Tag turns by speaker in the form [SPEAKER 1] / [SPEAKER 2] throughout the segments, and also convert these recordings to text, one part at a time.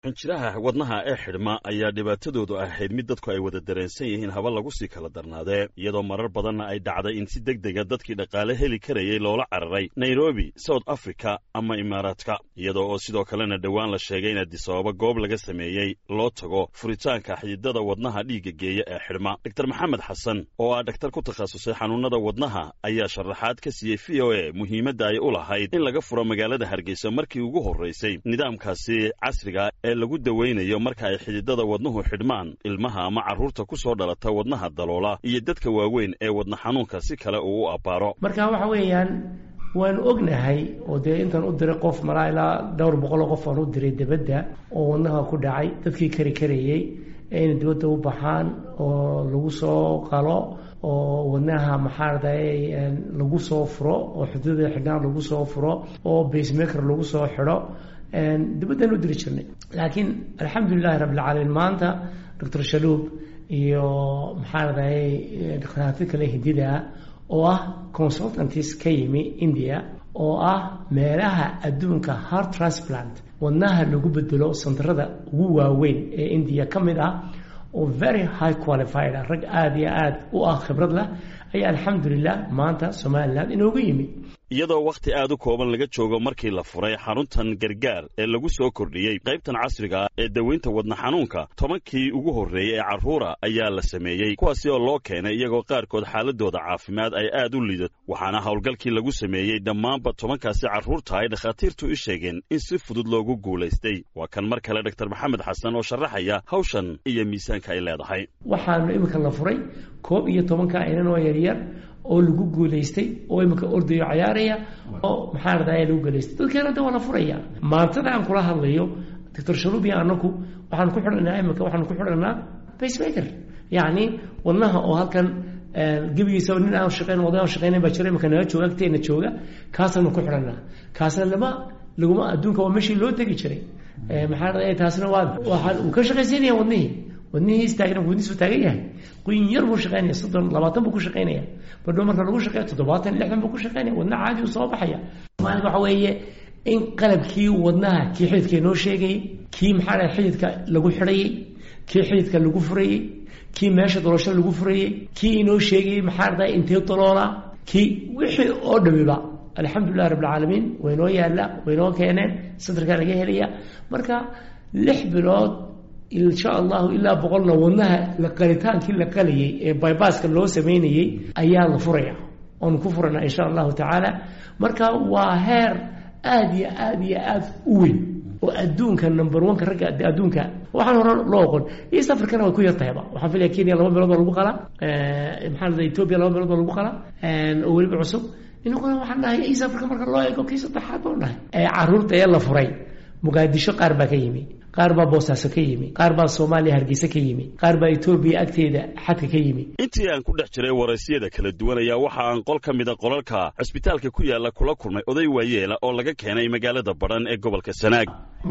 [SPEAKER 1] xinjiraha wadnaha ee xidhma ayaa dhibaatadoodu ahayd mid dadku ay wada dareensan yihiin haba lagu sii kala darnaadee iyadoo marar badanna ay dhacday in si deg dega dadkii dhaqaale heli karayay loola cararay nairobi south africa ama imaaraadka iyadoo oo sidoo kalena dhowaan la sheegay in adisababa goob laga sameeyey loo tago furitaanka xididada wadnaha dhiigga geeya ee xidhma dor maxamed xasan oo ah dhaktar ku takhasusay xanuunada wadnaha ayaa sharaxaad ka siiyey v o a muhiimadda ay u lahayd in laga furo magaalada hargeysa markii ugu horraysay nidaamkaasi casriga ee lagu dawaynayo marka ay xididada wadnuhu xidhmaan ilmaha ama carruurta ku soo dhalata wadnaha daloola iyo dadka waaweyn ee wadna xanuunka si kale uu u abbaaro
[SPEAKER 2] marka waxa weeyaan waanu ognahay oo dee intaan u diray qof malaa ilaa dhowr boqoloo qof aan u diray debadda oo wadnaha ku dhacay dadkii kari karayey inay dibadda u baxaan oo lagu soo qalo oo wadnaha maxaarday lagu soo furo oo xududada xidhnaan lagu soo furo oo basemaker lagu soo xidho dibaddaan u diri jirnay laakiin alxamdulilahi rabbilcaalamiin maanta doctor shaluub iyo maxaarday dhakhaatiir kale hindidaa oo ah consultantis ka yimi india oo ah meelaha adduunka heart transplant wadnaha lagu bedelo santarada ugu waaweyn ee indiya ka mid ah oo very high qualified ah rag aada iyo aada u ah khibrad leh ayaa alxamdulilah maanta somalilan inoogu yimid
[SPEAKER 1] iyadoo wakhti aad u kooban laga joogo markii la furay xaruntan gargaar ee lagu soo kordhiyey qaybtan casriga ah ee daweynta wadna xanuunka tobankii ugu horreeyey ee carruura ayaa la sameeyey kuwaasi oo loo keenay iyagoo qaarkood xaaladooda caafimaad ay aad u liidato waxaana howlgalkii lagu sameeyey dhammaanba tobankaasi carruurta ay dhakhaatiirtu i sheegeen in si fudud loogu guulaystay waa kan mar kale dor maxamed xasan oo sharaxaya hawshan iyo miisaanka ay leedahay
[SPEAKER 2] waxaanu iminka la furay koob iyo tobanka inan oo yaryar oo lagu guulaystay oo iminka ordayo cayaaraya oo maxaa radaya lagu guulaystay dadkeena da waa la furaya maantada aan kula hadlayo doctor shaluubiya anaku waxaan ku xidhanaa iminka waxaan ku xidhanaa pacemaker yacni wadnaha oo halkan gebigiisa nin aan shaqeyn oday aan shaqeynayn baa jira iminka naga jooga agteena jooga kaasaanu ku xidhanaa kaasna lama laguma adduunka waa meeshii loo tegi jiray maxaa radaya taasna waa waxaan uu ka shaqaysiinaya wadnihii wadnihii istaagna wadnihiisu taagan yahay quyin yar buu shaqeynaya soddon labaatan buu ku shaqeynaya badho marka lagu shaqeeyo toddobaatan lixdan buu ku shaqeynaya wadna caadi uu soo baxaya maalinka waxa weeye in qalabkii wadnaha kii xididka inoo sheegayey kii maxaa dhahay xididka lagu xidhayey kii xididka lagu furayey kii meesha doloosho lagu furayey kii inoo sheegayey maxaa dhahay intee daloola kii wixii oo dhamiba alxamdulilah rabbilcaalamiin waynoo yaalla waynoo keeneen sadarkaa laga helaya marka lix bilood insha allahu ilaa boqolna wadnaha laqalitaankii la qalayay ee bybaska loo sameynayey ayaa la furaya oonu ku furana insha allahu tacaala marka waa heer aada iyo aada iyo aada u weyn oo adduunka number oneka ragga adduunka waxaan hore loo oqon east africana way ku yartahayba waxaan filaya kenya laba meelood baa lagu qalaa maxaa lada ethoobia laba meelood baa lagu qalaa oo weliba cusub inaguna waxaan dhahay east africa marka loo eego kii saddexaad baan dhahay carruurta ee la furay muqaadisho qaar baa ka yimi qaar baa boosaaso ka yimi qaar baa soomaaliya hargeysa ka yimi qaar baa etoobiya agteeda xadka ka yimi
[SPEAKER 1] intii aan ku dhex jiray waraysiyada kala duwan ayaa waxa aan qol ka mida qolalka cusbitaalka ku yaalla kula kulmay oday waayeela oo laga keenay magaalada badhan ee gobolka sanaag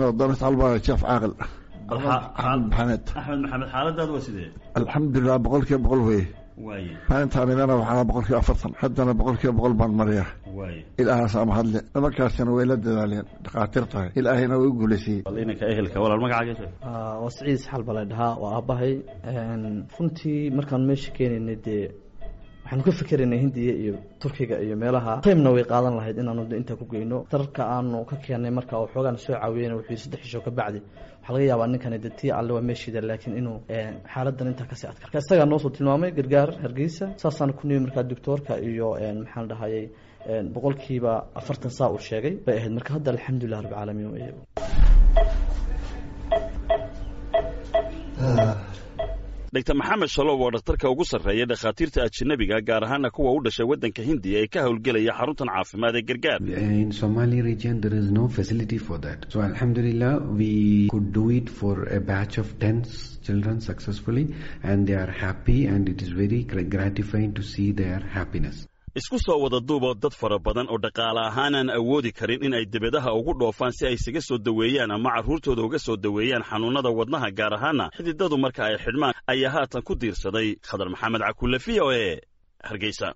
[SPEAKER 3] jeef caaqil
[SPEAKER 1] axmed maxamed xaaladaad waa sidee
[SPEAKER 3] alxamdulilah boqol kiiba boqol weye
[SPEAKER 1] waaye
[SPEAKER 3] maalintaanidana waxaa boqol kiiba afartan haddana boqol kiiba boqol baan mariya
[SPEAKER 1] waaye
[SPEAKER 3] ilaahaasa mahadle nimankaasina way la dadaaleen dhakhaatiir tahay ilaahayna way u guulaysiiyey
[SPEAKER 1] bal inanka ehelka walaal magacaaga sheeg
[SPEAKER 4] waa siciid isxaal baa la dhahaa waa aabbahay runtii markaan meesha keenaynay dee waxaanu ka fikeraynay hindiya iyo turkiga iyo meelaha taymna way qaadan lahayd inaanu intaa ku geyno dararka aanu ka keenay marka oo xoogaan soo caawiyeyna wuxuu saddex isho ka bacdi waxaa laga yaabaa ninkani de tii alle waa meeshiida laakiin inuu xaaladan intaa kasii adkar marka isagaa noo soo tilmaamay gargaar hargeysa saasaan ku nimi markaa doctoorka iyo maxaan dhahayay boqolkiiba afartan saa uu sheegay bay ahayd marka hadda alxamdulilah rabbilcaalamiin
[SPEAKER 1] dr maxamed shalow oo dhakhtarka ugu sarreeya dhakhaatiirta ajanabiga gaar ahaana kuwa u dhashay waddanka hindiya ee ka howlgelaya xaruntan caafimaad ee gargaar
[SPEAKER 5] in somali region there is no facility for that so alhamdulillah we could do it for a batch of 10 children successfully and they are happy and it is very gratifying to see their happiness
[SPEAKER 1] isku soo wada duuboo dad fara badan oo dhaqaale ahaan aan awoodi karin in ay debadaha ugu dhoofaan si ay isaga soo daweeyaan ama carruurtooda uga soo daweeyaan xanuunnada wadnaha gaar ahaana xididadu marka ay xidhmaan ayaa haatan ku diirsaday khadar maxamed cakulle v o e hargeysa